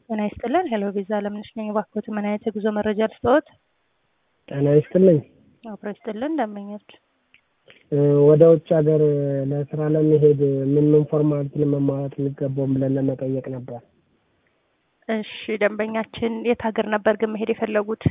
ጤና ይስጥልን ሄሎ ቪዛ አለምነሽ ነኝ። እባክዎት ምን አይነት የጉዞ መረጃ ልስጥዎት? ጤና ይስጥልኝ። አብሮ ይስጥልን ደንበኞች ወደ ውጭ ሀገር ለስራ ለመሄድ ምን ምን ፎርማሊቲ መሟላት የሚገባውን ብለን ለመጠየቅ ነበር። እሺ ደንበኛችን የት ሀገር ነበር ግን መሄድ የፈለጉት?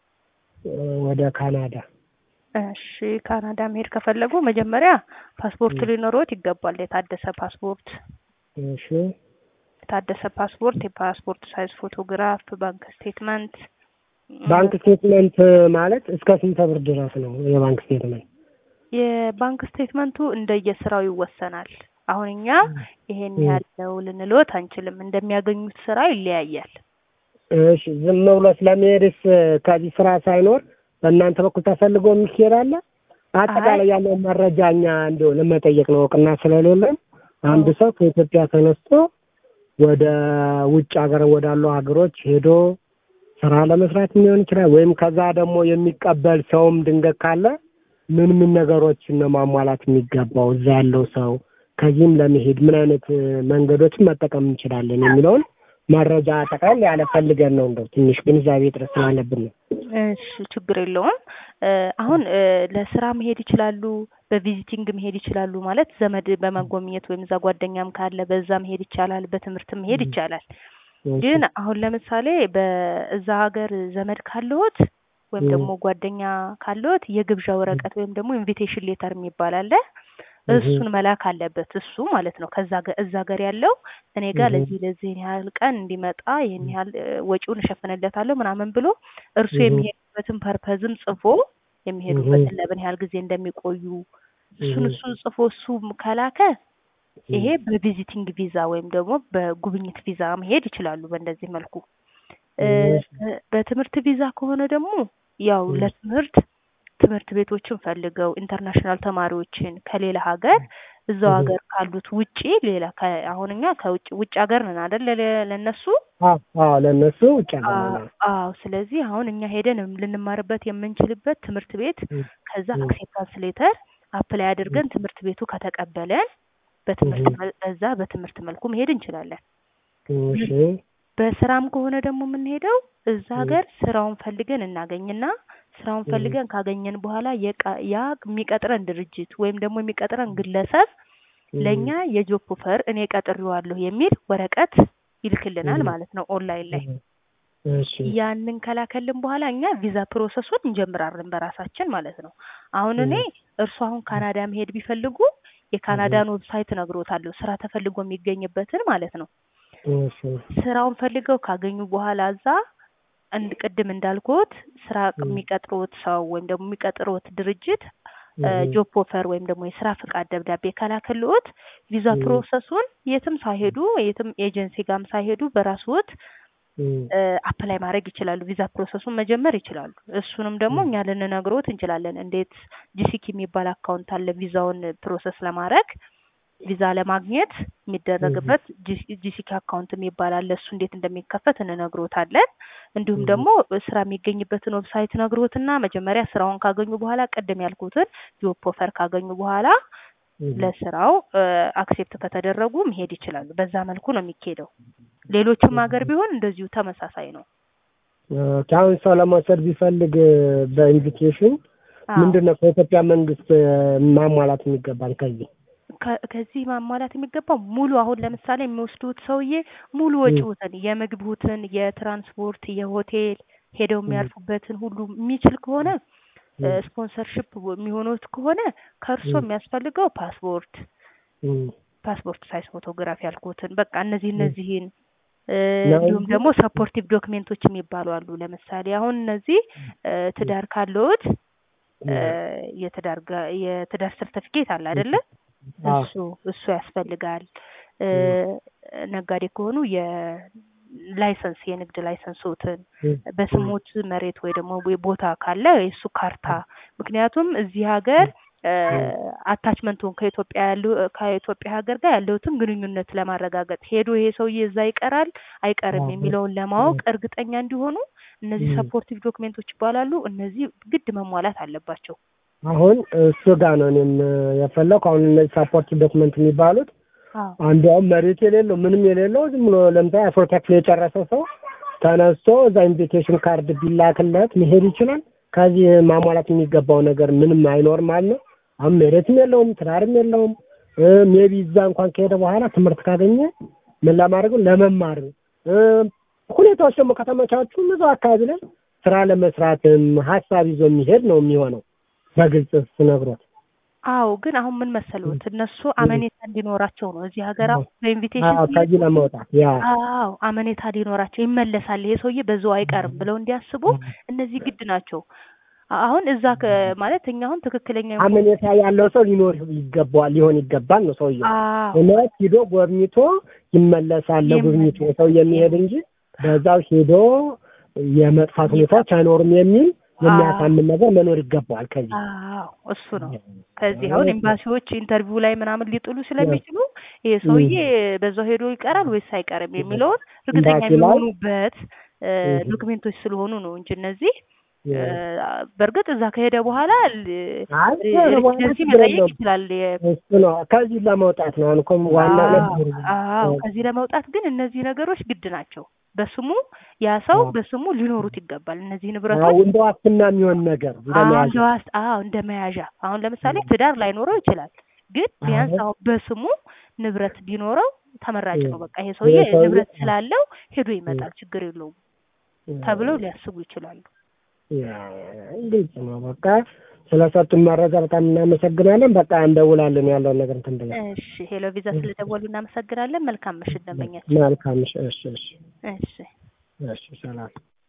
ወደ ካናዳ። እሺ ካናዳ መሄድ ከፈለጉ መጀመሪያ ፓስፖርት ሊኖሮት ይገባል። የታደሰ ፓስፖርት እሺ የታደሰ ፓስፖርት፣ የፓስፖርት ሳይዝ ፎቶግራፍ፣ ባንክ ስቴትመንት። ባንክ ስቴትመንት ማለት እስከ ስንት ብር ድረስ ነው የባንክ ስቴትመንት? የባንክ ስቴትመንቱ እንደየስራው ይወሰናል። አሁን እኛ ይሄን ያለው ልንልዎት አንችልም። እንደሚያገኙት ስራ ይለያያል። እሺ ዝም ብሎ ስለመሄድስ ከዚህ ስራ ሳይኖር በእናንተ በኩል ተፈልጎ የሚሄድ አለ? አጠቃላይ ያለውን መረጃ እኛ እንዲሁ ለመጠየቅ ነው። እውቅና ስለሌለን አንድ ሰው ከኢትዮጵያ ተነስቶ ወደ ውጭ ሀገር ወዳሉ ሀገሮች ሄዶ ስራ ለመስራት ሊሆን ይችላል። ወይም ከዛ ደግሞ የሚቀበል ሰውም ድንገት ካለ ምን ምን ነገሮችን ነው ማሟላት የሚገባው እዛ ያለው ሰው ከዚህም ለመሄድ ምን አይነት መንገዶችን መጠቀም እንችላለን የሚለውን መረጃ ጠቅላላ ያለ ፈልገን ነው። እንደው ትንሽ ግንዛቤ እጥረት ስላለብን ነው። እሺ ችግር የለውም። አሁን ለስራ መሄድ ይችላሉ፣ በቪዚቲንግ መሄድ ይችላሉ። ማለት ዘመድ በመጎብኘት ወይም እዛ ጓደኛም ካለ በዛ መሄድ ይቻላል። በትምህርት መሄድ ይቻላል። ግን አሁን ለምሳሌ በዛ ሀገር ዘመድ ካለዎት ወይም ደግሞ ጓደኛ ካለዎት የግብዣ ወረቀት ወይም ደግሞ ኢንቪቴሽን ሌተር የሚባል አለ። እሱን መላክ አለበት እሱ ማለት ነው። ከዛ እዛ ሀገር ያለው እኔ ጋር ለዚህ ለዚህን ያህል ቀን እንዲመጣ ይህን ያህል ወጪውን እሸፍንለታለሁ ምናምን ብሎ እርሱ የሚሄዱበትን ፐርፐዝም ጽፎ የሚሄዱበትን ለምን ያህል ጊዜ እንደሚቆዩ እሱን እሱን ጽፎ እሱ ከላከ ይሄ በቪዚቲንግ ቪዛ ወይም ደግሞ በጉብኝት ቪዛ መሄድ ይችላሉ። በእንደዚህ መልኩ በትምህርት ቪዛ ከሆነ ደግሞ ያው ለትምህርት ትምህርት ቤቶችን ፈልገው ኢንተርናሽናል ተማሪዎችን ከሌላ ሀገር እዛው ሀገር ካሉት ውጪ ሌላ አሁን እኛ ከውጭ ውጭ ሀገር ነን አይደል? ለነሱ አዎ፣ ለነሱ ውጭ ሀገር አዎ። ስለዚህ አሁን እኛ ሄደን ልንማርበት የምንችልበት ትምህርት ቤት ከዛ አክሴፕታንስ ሌተር አፕላይ አድርገን ትምህርት ቤቱ ከተቀበለን በትምህርት በዛ በትምህርት መልኩ መሄድ እንችላለን። በስራም ከሆነ ደግሞ የምንሄደው እዛ ሀገር ስራውን ፈልገን እናገኝና ስራውን ፈልገን ካገኘን በኋላ ያ የሚቀጥረን ድርጅት ወይም ደግሞ የሚቀጥረን ግለሰብ ለእኛ የጆብ ኦፈር እኔ ቀጥሬዋለሁ የሚል ወረቀት ይልክልናል ማለት ነው ኦንላይን ላይ። ያንን ከላከልን በኋላ እኛ ቪዛ ፕሮሰሱን እንጀምራለን በራሳችን ማለት ነው። አሁን እኔ እርሱ አሁን ካናዳ መሄድ ቢፈልጉ የካናዳን ዌብሳይት እነግሮታለሁ፣ ስራ ተፈልጎ የሚገኝበትን ማለት ነው። ስራውን ፈልገው ካገኙ በኋላ እዛ እንድ ቅድም እንዳልኩት ስራ የሚቀጥሩት ሰው ወይም ደግሞ የሚቀጥሩት ድርጅት ጆብ ኦፈር ወይም ደግሞ የስራ ፍቃድ ደብዳቤ ከላከልዎት ቪዛ ፕሮሰሱን የትም ሳይሄዱ የትም ኤጀንሲ ጋርም ሳይሄዱ በራስዎት አፕላይ ማድረግ ይችላሉ። ቪዛ ፕሮሰሱን መጀመር ይችላሉ። እሱንም ደግሞ እኛ ልንነግሮት እንችላለን። እንዴት ጂሲኪ የሚባል አካውንት አለ ቪዛውን ፕሮሰስ ለማድረግ ቪዛ ለማግኘት የሚደረግበት ጂሲኪ አካውንት የሚባል አለ። እሱ እንዴት እንደሚከፈት እንነግሮታለን። እንዲሁም ደግሞ ስራ የሚገኝበትን ዌብሳይት ነግሮትና መጀመሪያ ስራውን ካገኙ በኋላ ቅድም ያልኩትን ጆብ ኦፈር ካገኙ በኋላ ለስራው አክሴፕት ከተደረጉ መሄድ ይችላሉ። በዛ መልኩ ነው የሚካሄደው። ሌሎችም ሀገር ቢሆን እንደዚሁ ተመሳሳይ ነው። አሁን ሰው ለመውሰድ ቢፈልግ በኢንቪቴሽን ምንድን ነው ከኢትዮጵያ መንግስት ማሟላት የሚገባል ከዚህ ከዚህ ማሟላት የሚገባው ሙሉ አሁን ለምሳሌ የሚወስዱት ሰውዬ ሙሉ ወጪዎትን የምግቡትን፣ የትራንስፖርት፣ የሆቴል ሄደው የሚያርፉበትን ሁሉ የሚችል ከሆነ ስፖንሰርሽፕ የሚሆኑት ከሆነ ከእርሶ የሚያስፈልገው ፓስፖርት ፓስፖርት ሳይዝ ፎቶግራፍ ያልኩትን በቃ እነዚህ እነዚህን እንዲሁም ደግሞ ሰፖርቲቭ ዶክሜንቶች የሚባሉ አሉ። ለምሳሌ አሁን እነዚህ ትዳር ካለዎት የትዳር የትዳር ሰርተፊኬት አለ አይደለ? እሱ እሱ ያስፈልጋል። ነጋዴ ከሆኑ የላይሰንስ የንግድ ላይሰንሶትን በስሞት መሬት ወይ ደግሞ ቦታ ካለ የእሱ ካርታ። ምክንያቱም እዚህ ሀገር አታችመንቱን ከኢትዮጵያ ያለው ከኢትዮጵያ ሀገር ጋር ያለውትን ግንኙነት ለማረጋገጥ ሄዶ ይሄ ሰውዬ እዛ ይቀራል አይቀርም የሚለውን ለማወቅ እርግጠኛ እንዲሆኑ እነዚህ ሰፖርቲቭ ዶክሜንቶች ይባላሉ። እነዚህ ግድ መሟላት አለባቸው። አሁን እሱ ጋር ነው እኔም የፈለኩ። አሁን እነዚህ ሳፖርት ዶክመንት የሚባሉት አዎ አንዷም መሬት የሌለው ምንም የሌለው ዝም ብሎ ለምሳሌ አስራ ተክል የጨረሰ ሰው ተነስቶ እዛ ኢንቪቴሽን ካርድ ቢላክለት መሄድ ይችላል። ከዚህ ማሟላት የሚገባው ነገር ምንም አይኖርም ማለት ነው። አሁን መሬትም የለውም ትዳርም የለውም። ሜቢ እዛ እንኳን ከሄደ በኋላ ትምህርት ካገኘ ምን ለማድረግ ነው? ለመማር እ ሁኔታዎች ደግሞ ከተመቻቹ እዛው አካባቢ ላይ ስራ ለመስራትም ሀሳብ ይዞ የሚሄድ ነው የሚሆነው በግልጽ ስነግሮት አዎ ግን አሁን ምን መሰሉት እነሱ አመኔታ እንዲኖራቸው ነው እዚህ ሀገር አሁን በኢንቪቴሽን አዎ፣ ከዚህ ለመውጣት ያ አዎ አመኔታ እንዲኖራቸው ይመለሳል፣ ይሄ ሰውዬ በዛው አይቀርም ብለው እንዲያስቡ እነዚህ ግድ ናቸው። አሁን እዛ ከ- ማለት እኛ አሁን ትክክለኛ አመኔታ ያለው ሰው ሊኖር ይገባዋል ሊሆን ይገባል ነው ሰውየው። አዎ እውነት ሂዶ ጎብኝቶ ይመለሳል ለጉብኝቱ ሰው የሚሄድ እንጂ በዛው ሂዶ የመጥፋት ሁኔታዎች አይኖርም የሚል የሚያሳምን ነገር መኖር ይገባዋል። ከዚህ አዎ እሱ ነው። ከዚህ አሁን ኤምባሲዎች ኢንተርቪው ላይ ምናምን ሊጥሉ ስለሚችሉ ይሄ ሰውዬ በዛው ሄዶ ይቀራል ወይስ አይቀርም የሚለውን እርግጠኛ ኤምባሲ ላይ- የሚሆኑበት እ፣ ዶክሜንቶች ስለሆኑ ነው እንጂ እነዚህ እ፣ በእርግጥ እዛ ከሄደ በኋላ ል- አይ ሬዚደንሲ ችግር መጠየቅ የለውም። ይችላል። የ- እሱ ነው ከዚህ ለመውጣት ነው። አሁን እኮ ዋና ነገር አዎ ከዚህ ለመውጣት ግን እነዚህ ነገሮች ግድ ናቸው። በስሙ ያ ሰው አዎ። በስሙ ሊኖሩት ይገባል። እነዚህ አዎ፣ ንብረቶች እንደ ዋስትና የሚሆን ነገር አዎ እንደመያዝ እንደ ዋስ አዎ እንደ መያዣ አሁን ለምሳሌ ትዳር ላይኖረው ይችላል፣ ግን ቢያንስ አዎ። አሁን በስሙ ንብረት ቢኖረው ተመራጭ ነው። እ- በቃ ይሄ ሰውዬ ይሄ ሰውዬ- ንብረት ስላለው ሄዶ ይመጣል፣ ችግር የለውም ተብለው ሊያስቡ ይችላሉ። ያ ግልጽ ነው። በቃ ስለሰጡን መረጃ በጣም እናመሰግናለን። በቃ እንደውላለን ያለውን ነገር እንትን ብለን እሺ ሄሎ ቪዛ ስለደወሉ እናመሰግናለን። መልካም ምሽት ደንበኛችን። መልካም። እሺ፣ እሺ፣ እሺ፣ እሺ እሺ፣ ሰላም